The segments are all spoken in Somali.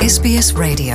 SBS Radio.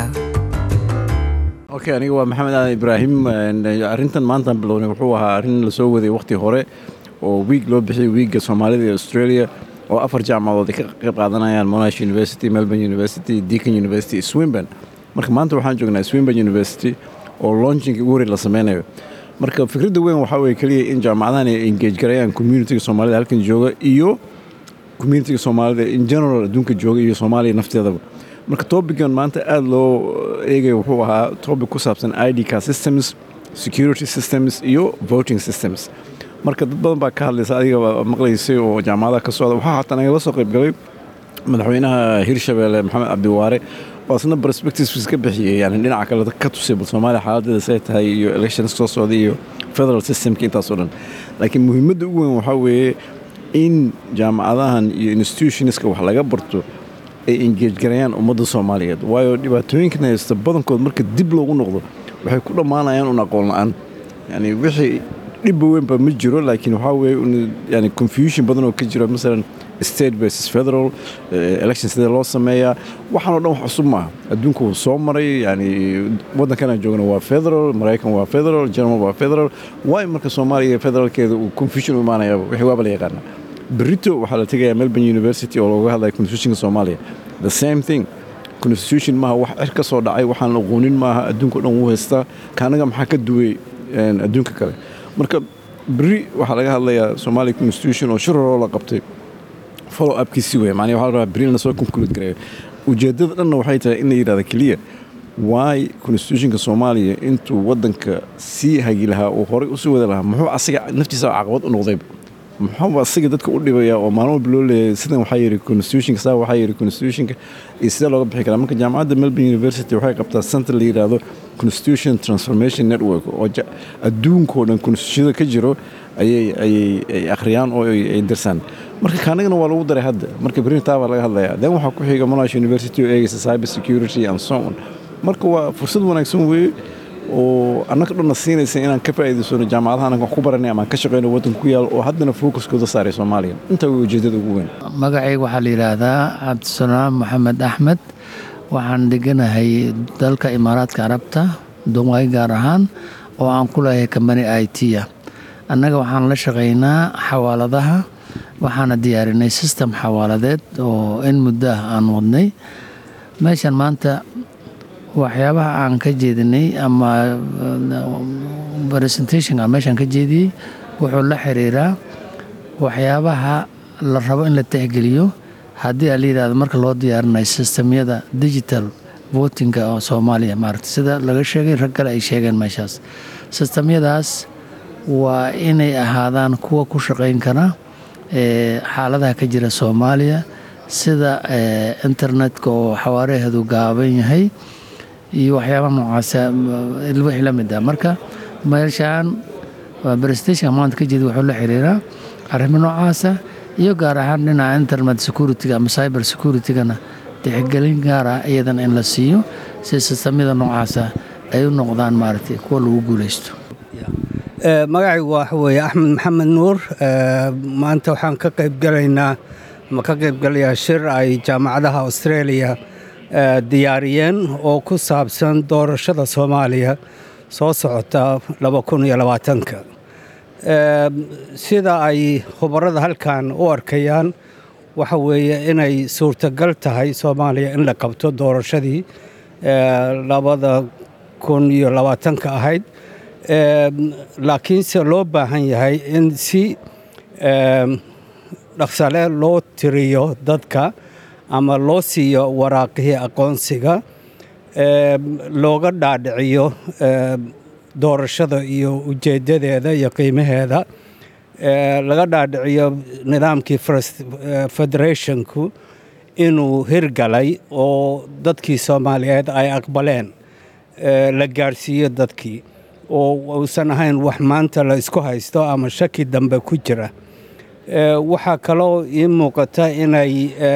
okay aniga waa maxamed aadan ibraahim arrintan maantaan bilownay wuxuu ahaa arrin lasoo waday wakhti hore oo wiig loo bixiyay wiigga soomaalida ee australia oo afar jaamacadood ay ka qayb qaadanayaan monash university melbourne university deacon university swinburne marka maanta waxaan joognaa swinburne university oo launchingka ugu horey la sameynayo marka fikradda weyn waxaa weye keliya in jaamacadahan ay engage garayaan communitiga soomaalida halkan jooga iyo communitiga soomaalida in general adduunka jooga iyo soomaaliya nafteedaba marka topican maanta aada loo eegaya wuxuu ahaa topic ku saabsan id car systems security systems iyo voting systems marka dad badan baa ka hadlaysa adiga maqlaysay oo jaamacadaha ka socda waxaa haatan nagala soo qayb galay madaxweynaha hirshabeelle maxamed cabdiwaare oo isna perspectives ka bixiyey yani dhinaca kale ka tusay bal soomaaliya xaaladeeda say tahay iyo elections soo socda iyo federal systemka intaasoo dhan laakiin muhiimadda ugu weyn waxaa weeye in jaamacadahan iyo institutionska wax laga barto ay engage garayaan ummadda soomaaliyeed waayo dhibaatooyinkan haysta badankood marka dib loogu noqdo waxay ku dhammaanayaan un aqoon la-aan yani wixii dhibba weynba ma jiro laakiin waxaa weeye yani confusion badan oo ka jiro masalan state versus federal election sidee loo sameeyaa waxaan o dhan wax cusub maaha adduunka wuu soo maray yani waddankanaan joogna waa federal maraykan waa federal german waa federal waayo marka soomaaliya federaalkeeda uu confusion u imaanayaaba wixii waaba la yaqaana berito waxaa la tegayaa melbourne university oo looga hadlaya constitutionka soomaaliya the same thing constitution maaha wax cir ka soo dhacay waxaan la aqoonin maaha adduunka o dhan wuu haystaa kaanaga maxaa ka duway adduunka kale marka beri waxaa laga hadlayaa somalia constitution oo shiraroo la qabtay follow upkiisi wey macnii waxa la rabaa beri lasoo conclude gareeyo ujeeddada dhanna waxay tahay in la yidhahda keliya waay constitutionka soomaaliya intuu waddanka sii hagi lahaa uu horay usii wadi lahaa muxuu asiga naftiisa caqabad u noqdayba muxuu asiga dadka u dhibaya oo maalin walba loo leeyahay sidan waxaa yidhi constitutionka saa waxaa yidhi constitutionka iyo sidee looga bixi karaa marka jaamacadda melbourne university waxay qabtaa center la yidhaahdo constitution transformation network oo adduunkao dhan constitutionada ka jiro ayay ayay ay akhriyaan oo ay darsaan marka kaanagana waa lagu daray hadda marka berintaa baa laga hadlayaa then waxaa ku xiga monash university oo eegaysa cyber security and so on marka waa fursad wanaagsan weeye oo annaga dhanna siinaysa inaan ka faa'iidaysano jaamacadaha annaga wax ku baranay ama aan ka shaqeyno waddanka ku yaalo oo haddana focuskooda saaray soomaaliya intaa way ujeeddada ugu weyn magacayga waxaa la yidhaahdaa cabdisalaam maxamed axmed waxaan deganahay dalka imaaraadka carabta duqay gaar ahaan oo aan ku leeyahay kambani i t a annaga waxaan la shaqaynaa xawaaladaha waxaana diyaarinay system xawaaladeed oo in muddo ah aan wadnay meeshan maanta waxyaabaha aan ka jeedinay ama presentation aan meeshaan ka jeediyey wuxuu la xiriiraa waxyaabaha la rabo in la tixgeliyo haddii a la yidhahdo marka loo diyaarinayo sistemyada digital votinga oo soomaaliya maaragta sida laga sheegay rag kale ay sheegeen meeshaas sistemyadaas waa inay ahaadaan kuwa ku shaqayn kara xaaladaha ka jira soomaaliya sida internetka oo xawaaraheedu gaaban yahay iyo waxyaabaha noocaasa wixii la mid ah marka meeshaan presentation maanta ka jeeda wuxuu la xiriiraa arrimo noocaasa iyo gaar ahaan dhinaca internet security-ga ama cyber security-gana tixgelin gaara iyadan in la siiyo si sistamyada noocaasa ay u noqdaan maaragtay kuwa lagu guulaysto magacaygu waxa weeye axmed maxamed nuur maanta waxaan ka qaybgalaynaa ma ka qaybgalayaa shir ay jaamacadaha australia diyaariyeen oo ku saabsan doorashada soomaaliya soo socota ka sida ay khubarada halkan u arkayaan waxa weeye inay suurtagal tahay soomaaliya in la qabto doorashadii labada kun iyo labaatanka ahayd laakiinse loo baahan yahay in si dhaqsale loo tiriyo dadka ama loo siiyo waraaqihii aqoonsiga looga dhaadhiciyo doorashada iyo ujeeddadeeda iyo qiimaheeda laga dhaadhiciyo nidaamkii federationku inuu hirgalay oo dadkii soomaaliyeed ay aqbaleen la gaadhsiiyo dadkii oo uusan ahayn wax maanta la isku haysto ama shaki dambe ku jira waxaa kaloo ii muuqata inay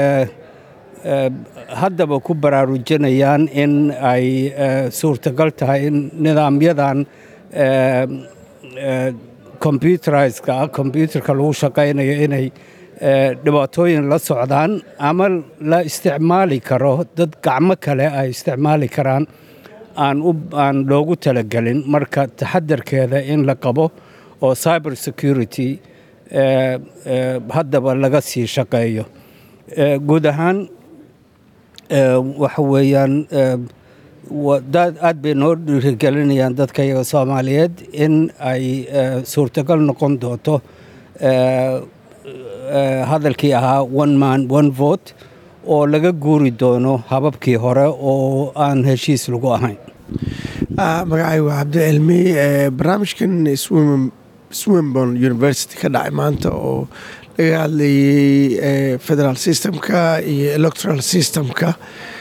haddaba ku baraarujinayaan in ay suurtagal tahay in nidaamyadan computerizeka ah combyuterka lagu shaqaynayo inay dhibaatooyin la socdaan ama la isticmaali karo dad gacmo kale ay isticmaali karaan aan loogu talagelin marka taxadarkeeda in la qabo oo cyber security haddaba laga sii shaqeeyo guud ahaan waxa weeyaan aad bay noo dhiirigelinayaan dadka iyaga soomaaliyeed in ay suurtagal noqon doonto hadalkii ahaa one man one vote oo laga guuri doono hababkii hore oo aan heshiis lagu ahayn magacay waa cabdicilmi barnaamijkan swinborn university ka dhacay maanta oo laga hadlayey federal systemka iyo electoral systemka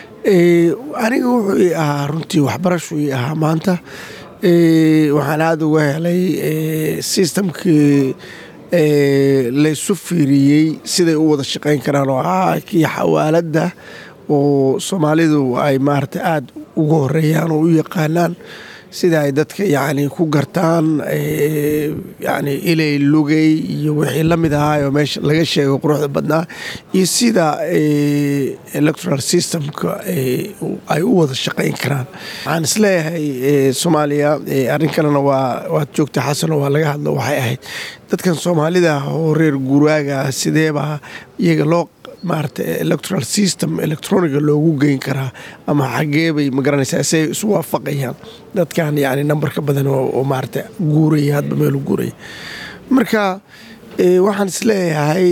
aniga wuxuu ii ahaa runtii waxbarashuu ii ahaa maanta waxaan aada uga helay systemkii laysu fiiriyey siday u wada shaqayn karaan oo ahaa kii xawaaladda oo soomaalidu ay maarata aada ugu horeeyaan oo u yaqaanaan sida ay dadka yacni ku gartaan yacni ilay lugay iyo wixii la mid ahaa oo meesha laga sheego quruxda badnaa iyo sida electoral systemka ay u wada shaqayn karaan waxaan isleeyahay soomaaliya arrin kalena waa waad joogta xasano waa laga hadlo waxay ahayd dadkan soomaalida oo reer guraaga sideebaa iyaga loo maarata electoral system electroniga loogu geyn karaa ama xagee bay magaranaysaa si ay isu waafaqayaan dadkan yani nambarka badan oo maarata guuraya hadba meelu guuraya marka waxaan isleeyahay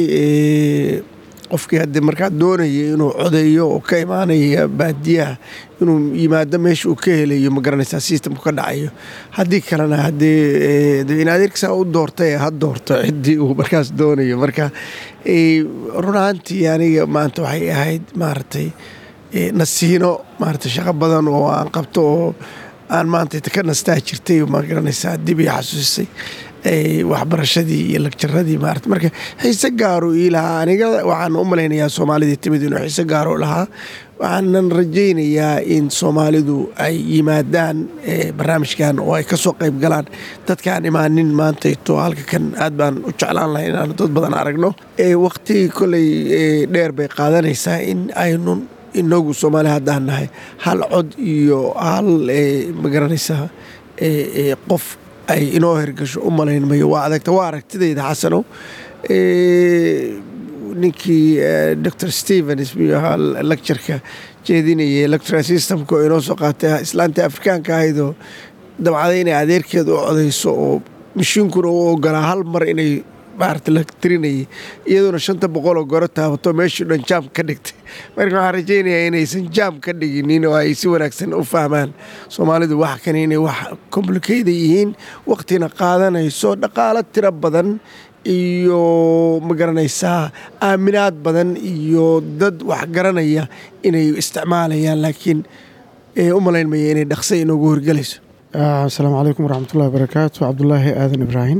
qofkii haddii markaa doonaya inuu codeeyo oo ka imaanaya baadiyaha inuu yimaado meesha uu ka helayo ma garanaysaa systemku ka dhacayo haddii kalena haddii in adeerkisaa u doortay ha doorto ciddii uu markaas doonayo marka run ahaantii aniga maanta waxay ahayd maaragtay nasiino maarata shaqo badan oo aan qabto oo aan maanta ka nastaa jirtay ma garanaysaa dib ii xasuusisay waxbarashadii iyo lagjaradii maarata marka xiise gaaro ii lahaa aniga waxaan u malaynayaa soomaalidii timid inuu xiise gaaro lahaa waxaanan rajaynayaa in soomaalidu ay yimaadaan barnaamijkan oo ay ka soo qayb galaan dadkaan imaanin maantayto halka kan aad baan u jeclaan lahay inaanu dad badan aragno waqti koley dheer bay qaadanaysaa in aynu inagu soomaali haddaan nahay hal cod iyo hal magaranaysaa qof ay inoo hirgasho u malayn mayo waa adagta waa aragtidayda xasano ninkii dor stevens miyuu ahaa lectureka jeedinayay electoral systemka oo inoo soo qaatay islaantii afrikaanka ahaydoo dabcaday inay adeerkeeda u codayso oo mashiinkuna u ogolaa hal mar inay maarata la tirinayay iyadoona shanta boqol oo goro taabato meeshii dhan jaam ka dhigtay marka waxaan rajaynayaa inaysan jaam ka dhiginin oo ay si wanaagsan u fahmaan soomaalidu wax kan inay wax complicada yihiin waqtina qaadanayso dhaqaalo tiro badan iyo ma garanaysaa aaminaad badan iyo dad wax garanaya inay isticmaalayaan laakiin u malayn maya inay dhaqsa inoogu horgelayso asalaamu calaykum waraxmatullahi wabarakaatu cabdulaahi aadan ibraahim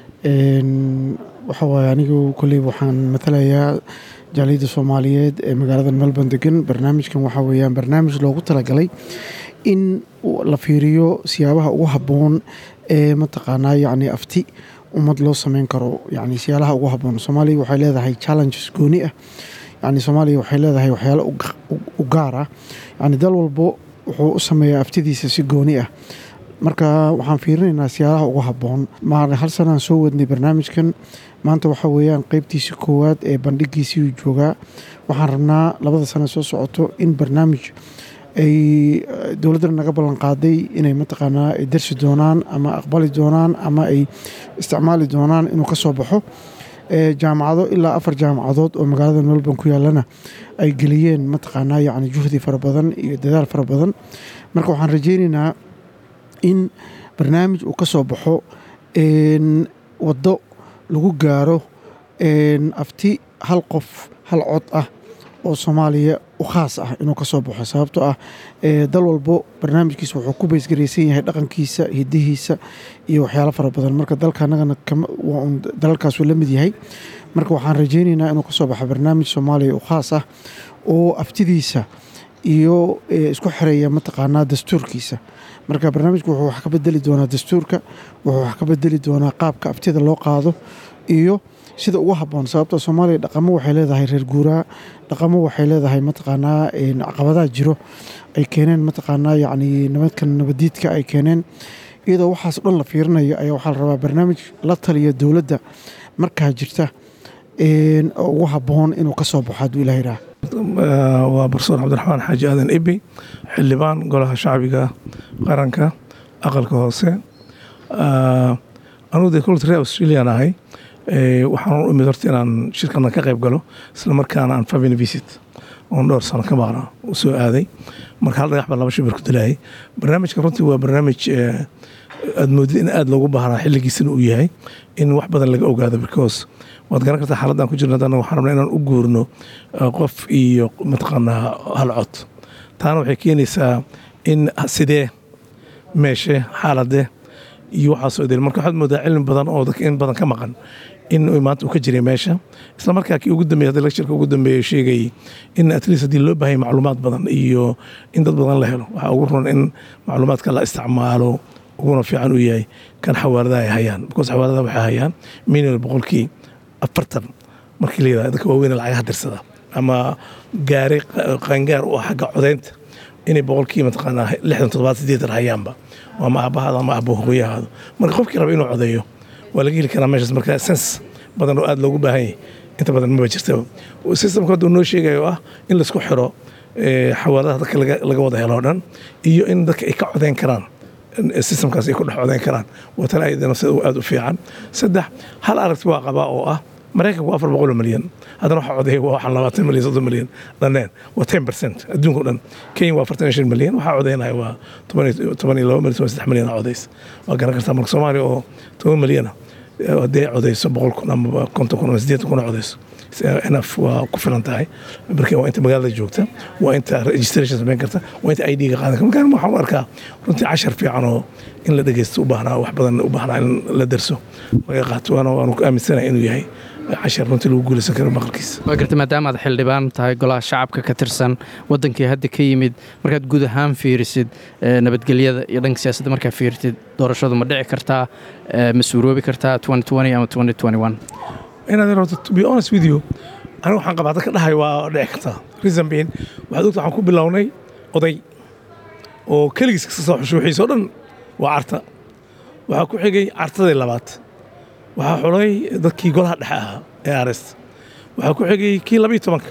waxa waaye anigu kolley waxaan matalayaa jaaliyadda soomaaliyeed ee magaalada melbourne degan barnaamijkan waxaa weeyaan barnaamij loogu talagalay in la fiiriyo siyaabaha ugu habboon ee mataqaanaa yacni afti ummad loo sameyn karo yani siyaalaha ugu habboon soomaaliya waxay leedahay challenges gooni ah yani soomaaliya waxay leedahay waxyaalo u gaar ah yani dal walbo wuxuu u sameeyaa aftidiisa si gooni ah marka waxaan fiirinaynaa siyaalaha ugu habboon hal sanaan soo wadnay barnaamijkan maanta waxaa weeyaan qeybtiisii koowaad ee bandhigiisii joogaa waxaan rabnaa labada sano soo socoto in barnaamij ay dowladdana naga ballan qaaday inay mataqaanaa ay darsi doonaan ama aqbali doonaan ama ay isticmaali doonaan inuu ka soo baxo jaamacado ilaa afar jaamacadood oo magaalada melbourne ku yaallana ay geliyeen mataqaanaa yacni juhdi fara badan iyo dadaal fara badan marka waxaan rajaynaynaa in barnaamij uu ka soo baxo waddo lagu gaaro afti hal qof hal cod ah oo soomaaliya u khaas ah inuu ka soo baxo sababtoo ah dal walbo barnaamijkiisa wuxuu ku baysgaraysan yahay dhaqankiisa hidihiisa iyo waxyaalo fara badan marka dalka anagana dalalkaasuu la mid yahay marka waxaan rajaynaynaa inuu ka soo baxo barnaamij soomaaliya u khaas ah oo aftidiisa iyo isku xereeya mataqaanaa dastuurkiisa marka barnaamijku wuxuu wax ka bedeli doonaa dastuurka wuxuu wax ka bedeli doonaa qaabka aftida loo qaado iyo sida ugu habboon sababta soomaaliya dhaqamo waxay leedahay reer guuraa dhaqamo waxay leedahay mataqaanaa caqabadaha jiro ay keeneen mataqaanaa yacni nabadkan nabadiidka ay keeneen iyadoo waxaas dhan la fiirinayo ayaa waxaa la rabaa barnaamij la taliya dowladda markaa jirta oo ugu habboon inuu ka soo baxo hadduu ilaha yidhaah waa barsoor cabdiraxmaan xaaji aadan ibi xildhibaan golaha shacbiga qaranka aqalka hoose anugu dee kolta reer australian ahay waxaan u imid horta inaan shirkana ka qayb galo isla markaana aan family visit oon dhowr sano ka maqna u soo aaday marka hal dhagax baa laba shibir ku dilayay barnaamijka runtii waa barnaamij aad moodid in aad loogu baahnaa xilligiisana uu yahay in wax badan laga ogaado because waad garan kartaa xaaladdan ku jirna haddana waxaan rabnaa inaan u guurno qof iyo mataqaanaa hal cod taana waxay keenaysaa in sidee meeshe xaalade iyo waxaasoo idil marka waxaad moodaa cilmi badan oo dadka in badan ka maqan in maanta uu ka jiray meesha isla markaa kii ugu dambeeyay hadda lectureka ugu dambeeyay sheegayay in at least haddii loo baahaya macluumaad badan iyo in dad badan la helo waxaa ugu run in macluumaadka la isticmaalo uguna fiican uu yahay kan xawaaladaha ay hayaan because xawaaladaha waxay hayaan minimum boqolkii afartan markii la yidhahdo dadka waaweyn lacagaha dirsada ama gaari qaangaar u ah xagga codaynta inay boqolkii mataqaanaa lixdan toddobaad sideetan hayaanba ama aabbahaada ama aabbo hooyahaada marka qofkii raba inuu codeeyo waa laga heli karaa meeshaas marka sens badan oo aad loogu baahan yahay inta badan maba jirta systemka hadda noo sheegayo ah in laisku xiro xawaaladaha dadka laga wada helo o dhan iyo in dadka ay ka codeyn karaan systemkaas ay ku dhex codeyn karaan waa tan ayada nafsada aad u fiican saddex hal aragti waa qabaa oo ah maraykanku afar boqol oo milyan haddana waxaa codeeya waa waxaan labaatan milyan soddon milyan dhanneen waa ten percent adduunka o dhan kenya waa afartan iyo shan milyan waxaa codeynaya waa toban iyo laba milyan toban saddex milyan codeys waa garan kartaa marka soomaaliya oo toban milyana haddii codeyso boqol kun ama konton kun ama siddeetan kun codeyso nf waa ku filan tahay marka waa inta magaalada joogta waa inta registration samayn karta waa inta id ga qaadan karta marka waxaan u arkaa runtii cashar fiican oo in la dhegeysto u baahnaa wax badan u baahnaa in la darso laga qaato waana waanu ku aaminsanahay inuu yahay cashar runtii lagu guulaysan karo maqalkiisa waa garta maadaama aad xildhibaan tahay golaha shacabka ka tirsan wadankii hadda ka yimid markaad guud ahaan fiirisid nabadgelyada iyo dhanka siyaasadda markaad fiirtid doorashadu ma dhici kartaa ma suuroobi kartaa ama inaad rabto to be honest with you aniga waxaan qabaa dadka dhahay waa dhici kartaa reason being waxaad ogta waxaan ku bilownay oday oo keligiis kasta soo xusho wixiisa o dhan waa carta waxaa ku xigay cartadii labaad waxaa xulay dadkii golaha dhexe ahaa ee arest waxaa ku xigay kii labiyo tobanka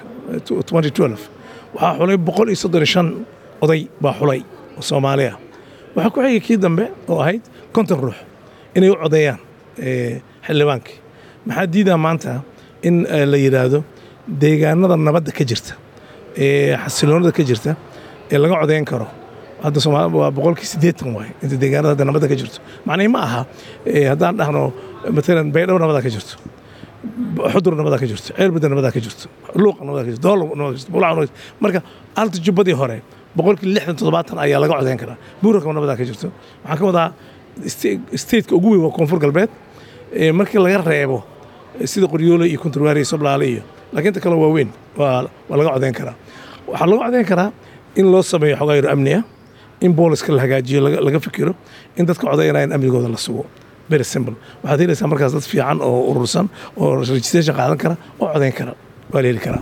waxaa xulay boqol iyo soddon iyo shan oday baa xulay oo soomaali ah waxaa ku xigay kii dambe oo ahayd konton ruux inay u codeeyaan xildhibaankii maxaa diidaa maanta in la yidhaahdo deegaanada nabadda ka jirta ee xasiloonada ka jirta ee laga codeyn karo hadda somaal waa boqolkii siddeetan waay inta deegaanada hadda nabadda ka jirto macnihi ma aha haddaan dhahno matalan baydhabo nabadaa ka jirto xudur nabadaa ka jirto ceelbadda nabadaa ka jirto luuqa nabadaa ka jirto doolo nabadaa ka jirto bulaca nabadaa marka alta jubbadii hore boqolkii lixdan toddobaatan ayaa laga codeyn karaa buurakaba nabadaa ka jirto waxaan ka wadaa stateka ugu weyn waa koonfur galbeed markii laga reebo sida qoryoole iyo konturwaari iyo sablaale iyo laakiin inta kale waa weyn waa laga codeyn karaa waxaa laga codeyn karaa in loo sameeyo xogaa yaro amni ah in booliska la hagaajiyo laga fikiro in dadka codeynaya in amnigooda la sugo very simple waxaad helaysaa markaas dad fiican oo urursan oo registration qaadan kara oo codeyn kara waa la heli karaa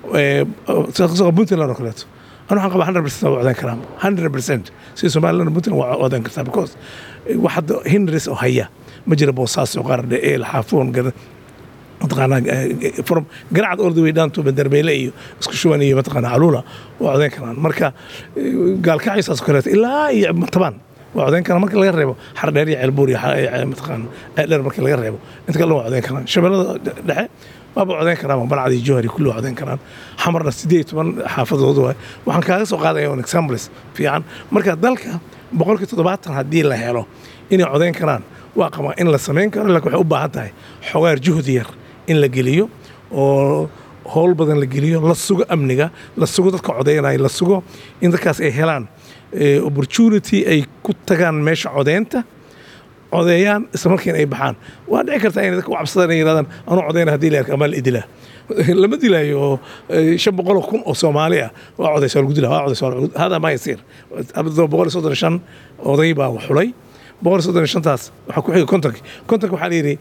puntland oo kaleeto anu waxaan qabaa hundred percent waa codeyn karaa hundred percent sida somaliland puntland waa codeyn kartaa because wax hadda hindris oo haya ma jira boosaaso qaardhe eel xaafoon mataqaanaa from garacad all the way down to bandarbeyle iyo isku shuban iyo mataqaanaa caluula waa codeyn karaan marka gaalkacaysaas kaleeto ilaa iyo matabaan waa codeyn karaan marka laga reebo xardheer iyo ceelbuur iyo mataqaana ceeldheer marka laga reebo inta kale waa codeyn karaan shabeellada dhexe waaba codeyn karaan balcad iyo jowhari kulli waa codeyn karaan xamarna siddeed iyo toban xaafadood waay waxaan kaaga soo qaadaya on examples fiican marka dalka boqolkii toddobaatan haddii la helo inay codeyn karaan waa qabaa in la samayn karo laakiin waxay u baahan tahay xogaar juhdi yar in la geliyo oo howl badan la geliyo la sugo amniga la sugo dadka codeynaya la sugo in dadkaas ay helaan opportunity ay ku tagaan meesha codeynta codeeyaan isla markiina ay baxaan waa dhici kartaa inay dadka u cabsadaan ay yidhahdaan anuu codeyna haddii la arka amaa la idilaa lama dilaayo oo shan boqol oo kun oo soomaali ah waa codeysa waa lagu dilaa waa codeysa hada maa yasiir boqol iyo soddon shan oday baa xulay boqol iyo soddon iyo shantaas waxaa ku xiga kontonki kontonki waxaa la yidhi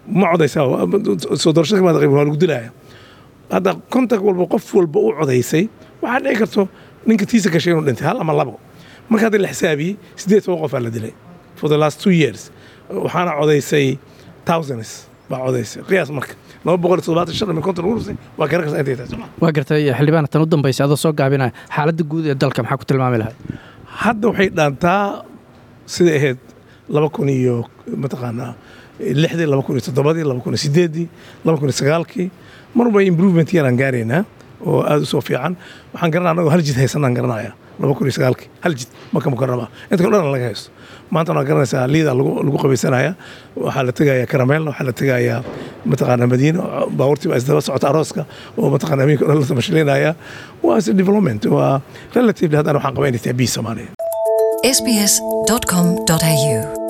ma codaysaa soo doorashada kamaad qayb waa lagu dilaya hadda kontak walba qof walba u codaysay waxaa dhici karto ninka tiisa gashay inuu dhintay hal ama labo marka hadda la xisaabiyey siddeed toban qofaa la dilay for the last two years waxaana codaysay thousands baa codaysay qiyaas marka laba boqol iyo toddobaatan shan min konton ugu rusay waa garan kartaa intay tahay soo ma waa gartay xildhibaan tan u dambaysa adoo soo gaabinaya xaaladda guud ee dalka maxaa ku tilmaami lahay hadda waxay dhaantaa siday ahayd laba kun iyo mataqaanaa lixdii laba kun iyo toddobadii laba kun iyo sideeddii laba kun iyo sagaalkii marba improvement yaraan gaaraynaa oo aad u soo fiican waxaan garanaa anagoo hal jid haysanaan garanaya laba kun iyo sagaalkii hal jid maka mukarama inta kale dhan laga haysto maanta waa garanaysaa liida lagu lagu qabaysanaya waxaa la tegayaa karameel waxaa la tegayaa mataqaanaa madiina baabuurtii baa isdaba socota arooska oo mataqaanaa habeenka dhan la tamashilinaya waa is development waa relatively haddana waxaan qabaa inay tahay bii soomaaliya sbs.com.au